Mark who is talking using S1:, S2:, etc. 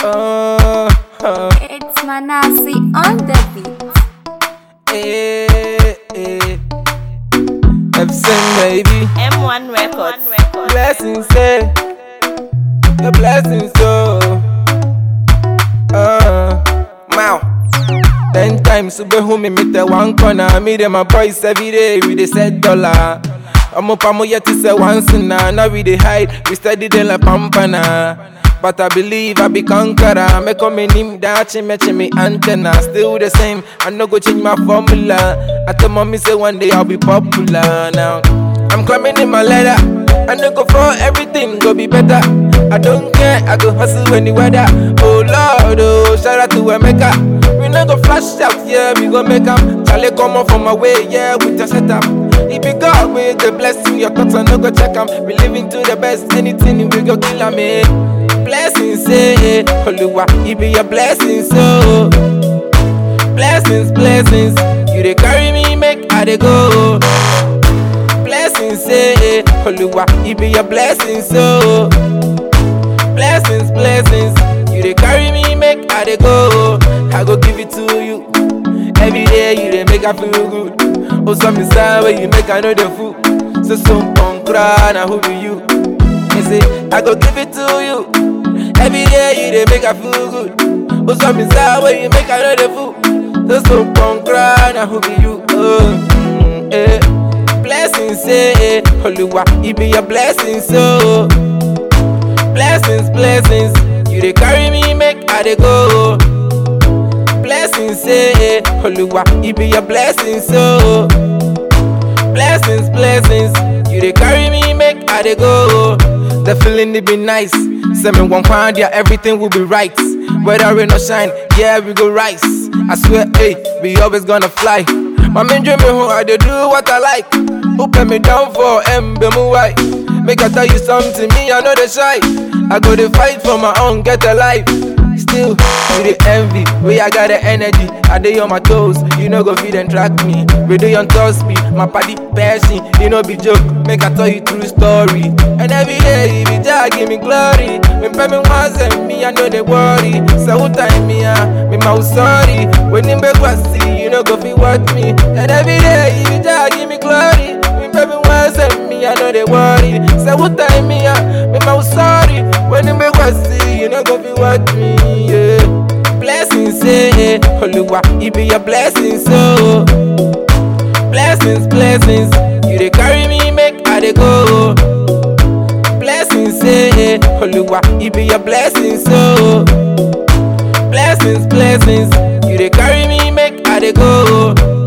S1: Uh, uh,
S2: It's Manasi on the beat.
S1: eh, eh. Epson, baby.
S3: M1 Records.
S1: Blessings, eh. The blessings, so. Uh, wow. Ten times, super home, me meet the one corner. Me, them, my boys every day, we dey set dollar. I'm up, I'm yet to say once now. Now we dey hide, we steady then like pampana. But I believe I be conqueror. Me come in him that chime chime antenna. Still the same, I no go change my formula. I tell mommy say one day I'll be popular now. I'm climbing in my ladder. I no go for everything, go be better. I don't care, I go hustle any weather. Oh Lord, oh, shout out to Emeka. We no go flash out, yeah, we go make 'em. Charlie come on from my way, yeah, with your setup. If you God with the blessing, your thoughts I no go check 'em. We living to the best, anything we go kill 'em, eh. Blessings, eh, Oluwa, it be your blessings, so. Blessings, blessings, you dey carry me, make I dey go. Blessings, eh, Oluwa, it be your blessings, so. Blessings, blessings, you dey carry me, make I dey go. I go give it to you. Every day you dey make I feel good. Oh, some inside where you make I know the fool. So some punk cry, now who be you? You say, I go give it to you. Every day you dey make I feel good. Oh, some inside where you make I know the fool. So some punk cry, now who be you? Oh, mm, eh. Blessings, eh, eh. Oluwa, it be your blessings, so. Blessings, blessings, you dey carry me, make I dey go. Blessings, eh, eh. Oluwa, it be your blessings, so. Blessings, blessings, you dey carry me, make I dey go. The feeling it be nice. Send me one pound, yeah, everything will be right. Whether rain or shine, yeah, we go rise. I swear, hey, we always gonna fly. My main dream me who I dey do what I like. Open me down for emblem white. Make I tell you something, me I know the shy. I go to fight for my own, get a life. Still, you the envy, way I got the energy. I dey on my toes, you know go feed and track me. We do on top speed, my party passion, you know be joke. Make I tell you true story. And every day, if you just give me glory. When pay me once and me, I know they worry. So who time me, ah, me mouth sorry. When you make see, you know go feel what me. And every day, if you just give me glory. When pay me once and me, I know they worry. So who time me, ah, me mouth sorry. When you make see, you know go feel what me, yeah. Blessings, eh, eh, Oluwa, it be your blessings, so. Blessings, blessings, you dey carry me, make I dey go. Blessings, eh, eh, Oluwa, it be your blessings, so. Blessings, blessings, you dey carry me, make I dey go.